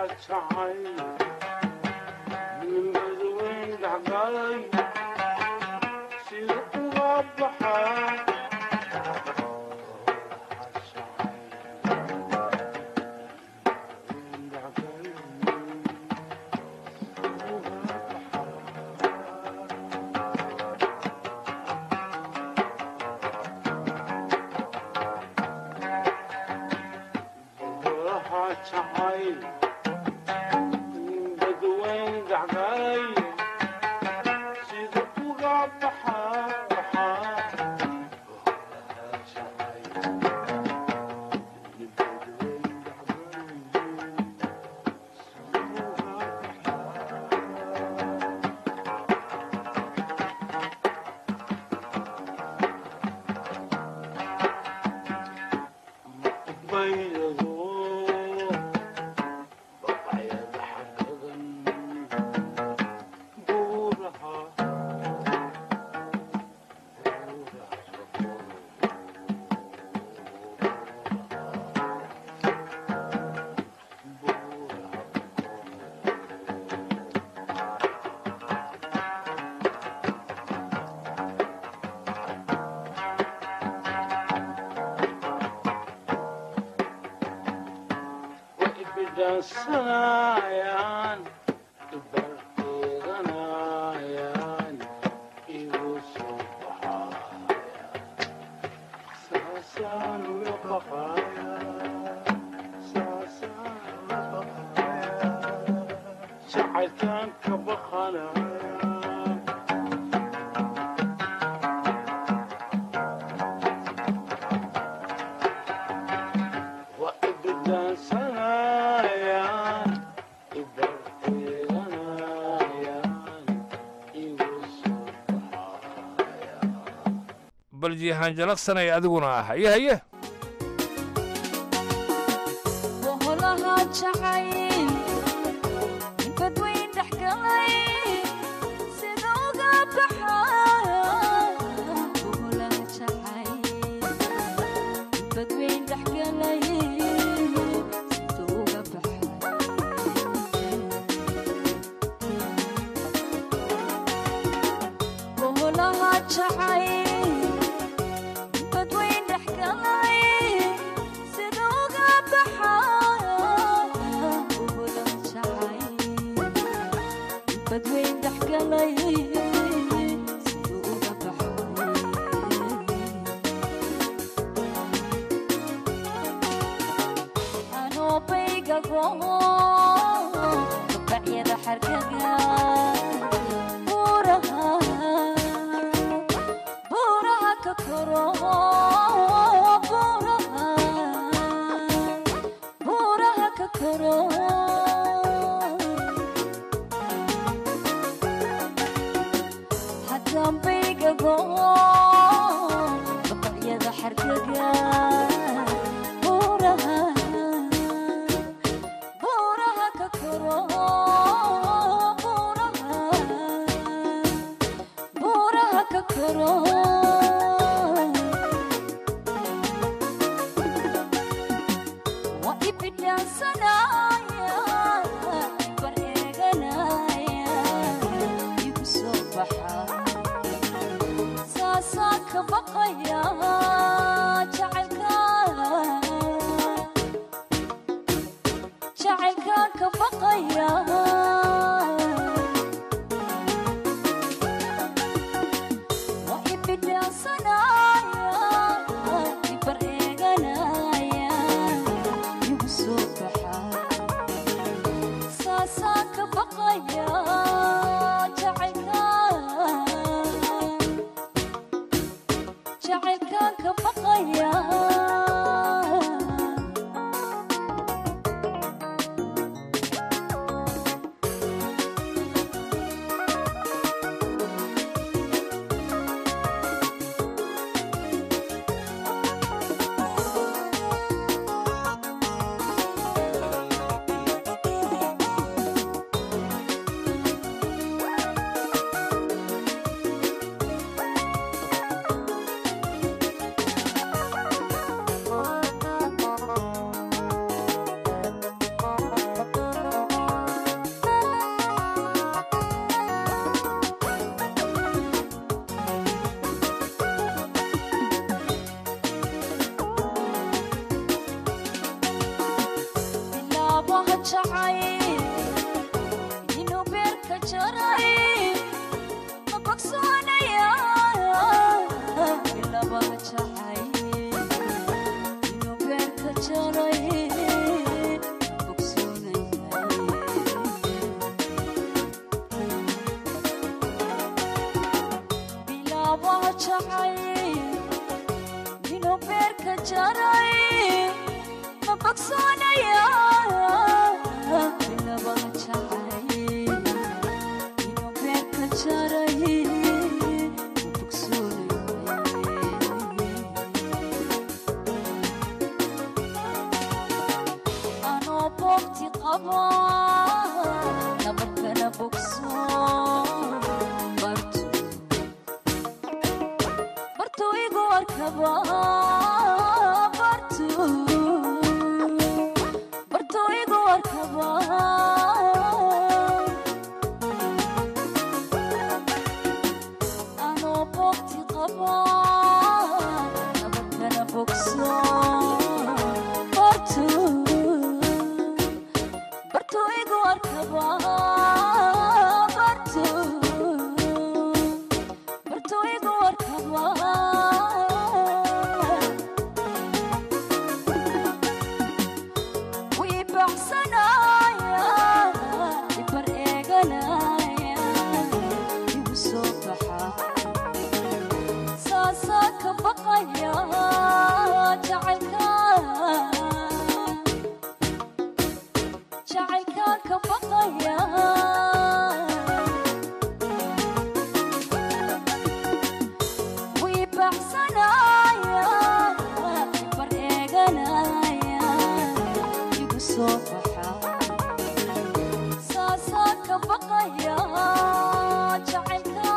baljihaan jalaqsanay adiguna ah haye haye boholaha jacayl badweyn dhex galay sida uga baxaya boholaha jacayl badweyn dhex galay sida uga baxaya boholaha jacayl badweyn dhex galay sida uga baxaya boholaha jacayl badweyn dhex galay sida uga baxaya anoo bayga go'o bacyada xarkaga buuraha buuraha ka koro buuraha buuraha ka koro haddaan bayga go'o babacyada xarkaga buuraha buuraha ka koro buuraha buuraha ka koro waa ibidhaansanaya bar eeganaya igu soo baxa saasaa ka baqaya jacaylka jacaylka ka baqaya waa ibidhaansanaya ibar eeganaya igu soo baxa saasaa ka baqaya jacaylka jacay inuu beerka jaray ma bogsoonaya bilaba jacay inuu beerka jaray ma bogsoonaya anoo boogti qaba nabarkana bogso bartu bartu igu arkaba bartu bartu igu arkaba anoo boogti qaba nabarkana bogso bartu bartu igu arkaba bartu bartu igu arkaba wii baxsanaya ibar eeganaya igu soo baxa saasaa ka baqaya jacaylka jacaylka ka baqaya wii baxsanaya bar eeganaya igu soo baxa saasaa ka baqaya jacaylka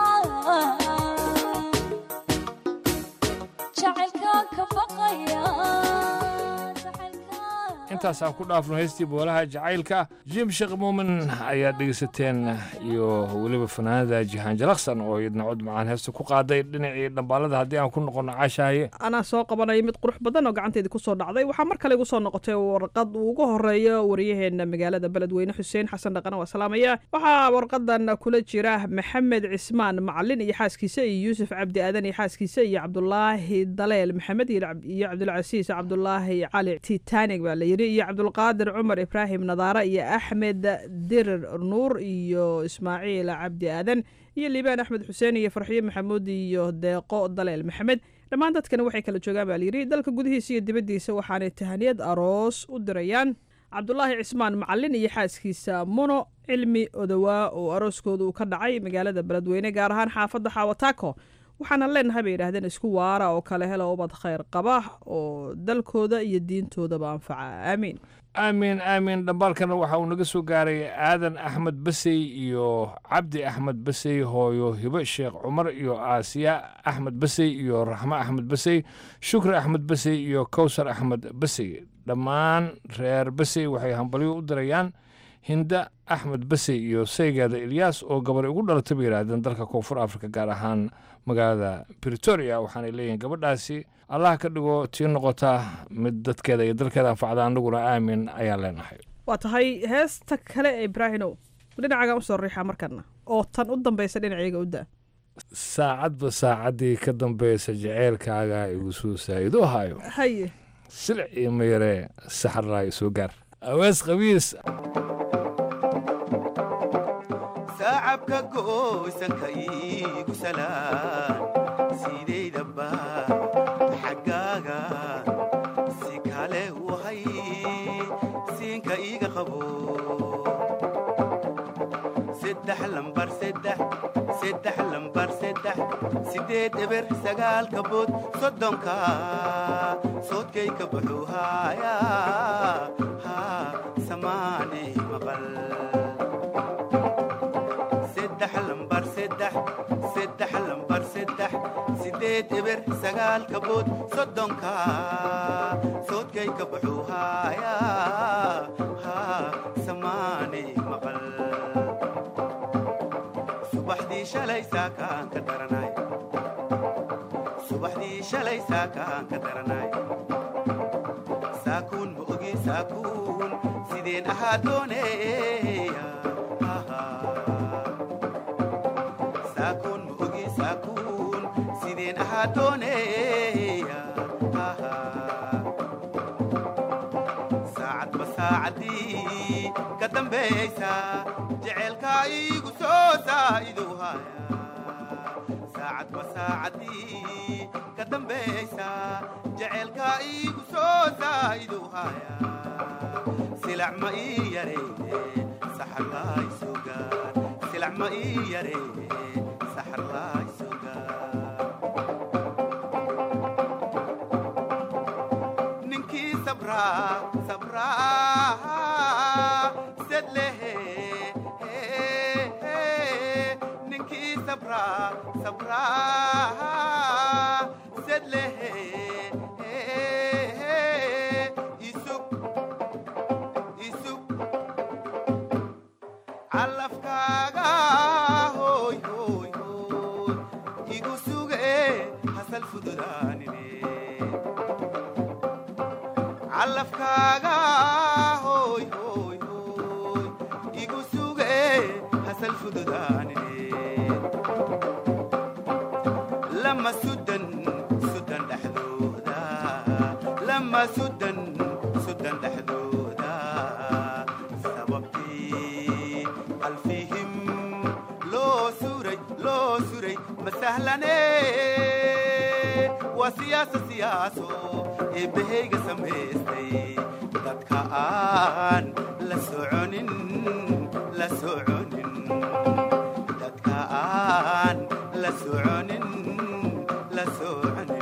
jacaylka ka baqaya jacaylka intaasaan ku dhaafno heystii boolaha jacaylka jim sheekh muumin ayaad dhegeysateen iyo weliba fanaanada jihaan jalaksan oo iyadna cod macaan heesta ku qaaday dhinacii dhambaalada haddii aan ku noqono caashaaye anaa soo qabanaya mid qurux badan oo gacanteedii kusoo dhacday waxaa mar kale igu soo noqotay warqad uu ugu horeeyo wariyaheena magaalada beledweyne xuseen xasan dhaqan waa salaamaya waxaa warqadan kula jira maxamed cismaan macalin iyo xaaskiisa iyo yuusuf cabdi aadan iyo xaaskiisa iyo cabdulaahi daleel maxamed iyo Cab- iyo cabdulcasiis cabdulaahi cali titanig baa la yidhi iyo cabdulqaadir cumar ibraahim nadaara iyo axmed dirir nuur iyo ismaaciil cabdi aadan iyo liibaan axmed xuseen iyo farxiyo maxamuud iyo deeqo daleel maxamed dhammaan dadkani waxay kala joogaan baa layidhi dalka gudihiisa iyo dibaddiisa waxaanay tahaniyad aroos u dirayaan cabdulaahi cismaan macalin iyo xaaskiisa muno cilmi odowaa oo arooskooda uu ka dhacay magaalada beledweyne gaar ahaan xaafadda xaawataako waxaana leenahay bay yidhaahdeen isku waara oo kale hela ubad khayr qaba oo dalkooda iyo diintoodaba anfaca aamiin aamin aamin dhambaalkana waxa uu naga soo gaaray aadan axmed basey iyo cabdi axmed basey hooyo hibo sheekh cumar iyo aasiya axmed basey iyo raxmo axmed basey shukri axmed basey iyo kowsar axmed basey dhammaan reer basey waxay hambalyo u dirayaan hinda axmed basey iyo saygeeda ilyaas oo gabadhay ugu dhalatay bay yidhaahdeen dalka koonfur afrika gaar ahaan magaalada britoria waxaanay leeyihiin gabadhaasi allah ka dhigo tii noqota mid dadkeeda iyo dalkeeda anfacda anaguna aamin ayaan leenahay waa tahay heesta kale ee ibraahinow dhinacagan usoo riixaa markana oo tan u dambaysa dhinacayga u da saacadba saacaddii ka dambaysa jaceylkaaga igu soo saa'ido hayo haye silic iyo mayaree saxaraayo soo gaar awees qabiis sacabka goosanka iigu salaan sidaydaba xaggaaga si kale wahay siinka iiga qabo seddex lambar seddex seddex lambar seddex sideed eber sagaalka bood soddonka soodkayka buxuu haaya haa samaane maqal seddex lambar seddex seddex lambar seddex sideed eber sagaalka bood soddonka soodkayka buxuu haaya haa samaane maqal subaxdii shalay saakaan ka daranay subaxdii shalay saakaan ka daranay saakuun ma ogi saakuun sideen ahaa dooneeya saakuun ma ogi saakuun sideen ahaa dooneeya saacadba saacaddii ka dambaysa jecelkaa iigu soo saa'idu haya saacadba wasaacadii ka dambaysa jaceylka iigu soo zaa'idu haya silac ma ii yareeye saxar laay soo gaar silac ma ii yareeye saxar laay soo gaar ninkii sabraa sabraa sed lehe ninkii sabraa sabraa sed lehe isug isug calafkaaga hoy hoy hoy igu suge hasal fududaanine calafkaaga hoy hoy hoy igu suge hasal fududaanine lama sudan sudan dhexdooda lama sudan sudan dhexdooda sababtii qalfihim loo suray loo suray ma sahlane waa siyaasa siyaaso ee behayga samaystay dadka aan la soconin la soconin dadka aan la soconin la soconin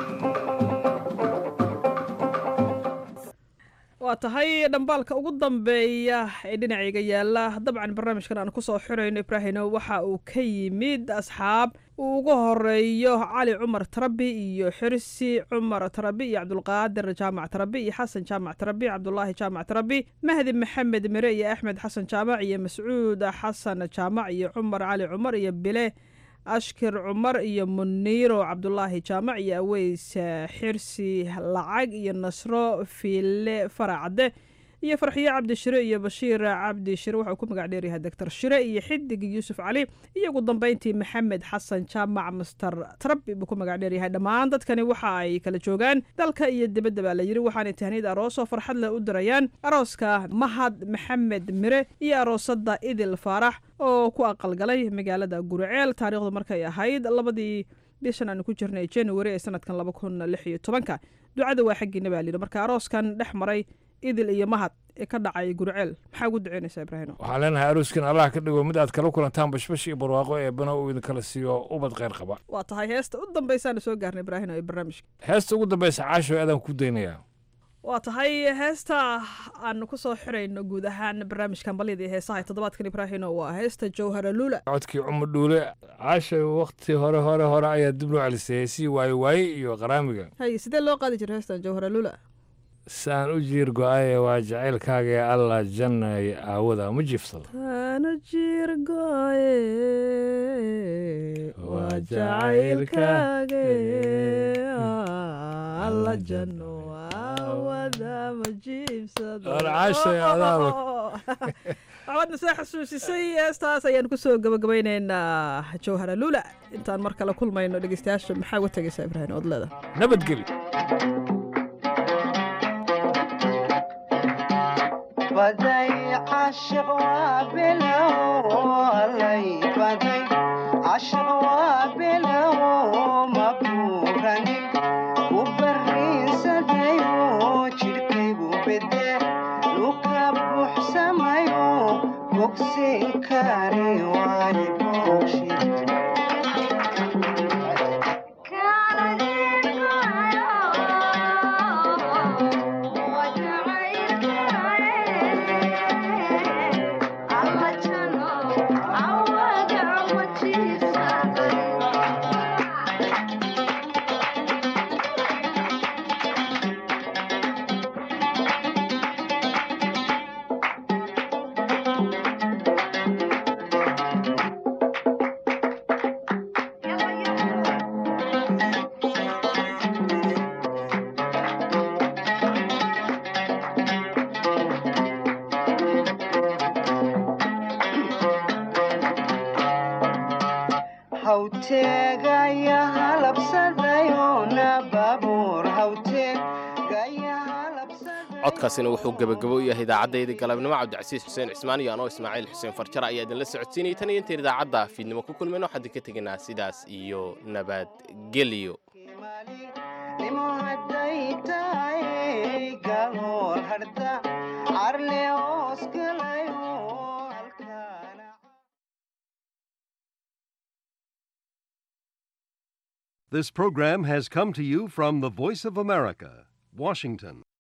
waa tahay dhambaalka ugu dambeeya ee dhinacayga yaala dabcan barnaamijkan aan kusoo xirayno ibraahino waxa uu ka yimid asxaab uu ugu horeeyo cali cumar tarabi iyo xirsi cumar tarabi iyo cabdulqaadir jaamac tarabi iyo xasan jaamac tarabi cabdulaahi jaamac tarabi mahdi maxamed mire iyo axmed xasan jaamac iyo mascuud xasan jaamac iyo cumar cali cumar iyo bile ashkir cumar iyo muniiro cabdulaahi jaamac iyo aweys xirsi lacag iyo nasro fiile faracade iyo farxiye cabdi shire iyo bashiir cabdi shire wuxuu ku magac dheeryahay doctor shire iyo xidig yuusuf cali iyo ugu dambeyntii maxamed xasan jaamac master trabi buu ku magac dheeryahay dhammaan dadkani waxa ay kala joogaan dalka iyo dibadda baa la yiri waxaanay tahniyad aroosoo farxad leh u dirayaan arooska mahad maxamed mire iyo aroosada idil faarax oo ku aqalgalay magaalada guriceel taariikhdu markay ahayd labadii bishan aanu ku jirnay january ee sanadkan laba kun lix iyo tobanka ducada waa xaggiina baa layidhi marka arooskan dhex maray idil iyo mahad ee ka dhacay guriceel maxaa ugu duceynaysaa ibraahino waxaan leenahay arooskin allah ka dhigo mid aad kala kulantaan bashbash iyo barwaaqo ee bana uu idinkala siiyo ubad kheyr qaba waa tahay heesta u dambaysaana soo gaarnay ibraahino ee barnaamijka heesta ugu dambaysa caasho aadaan ku daynayaa waa tahay heesta aanu kusoo xirayno guud ahaan barnaamijkan balyada iyo heesaha ee toddobaadkan ibraahino waa heesta jawhara luula codkii cumar dhuule caashay wakti hore hore hore ayaa dib loo celisay heesii waaye waaye iyo qaraamiga hay sidee loo qaadi jira heestan jawhara luula saan u jiir go-aye waa jacaylkaaga ee allah jannay aawada ma jiifsado taana jiir goye waa jacaylkaage alla janno aawada ma jiibsado War caashay adaaba. waxbaadna soo xasuusisay heestaas ayaan kusoo gabagabaynaynaa jawhara luula intaan mar kale kulmayno dhegeystayaasha maxaa uga tegaysaa ibraahim ood leeda nabadgeli baday cashiq waa bilow allay baday cashiq waa bilow ma buuranin ku barriinsadayo jidhkaygu bede luka buuxsamayo bogsin kari waaye bowshid hawteegaya halabsadayo na baabuur hawteegaya halabsadayo codkaasina wuxuu gebagabo u yahay idaacaddaydii galabnimo cabdicasiis xuseen cismaan iyo anoo ismaaciil xuseen farjara ayaa idinla socodsiinayay tan iyo intayn idaacadda fiidnimo ku kulmayno waxaan idinka tegaynaa sidaas iyo nabadgelyo nimo hadday tahay galool harda carle oskalayo halkaana This program has come to you from the Voice of America, Washington.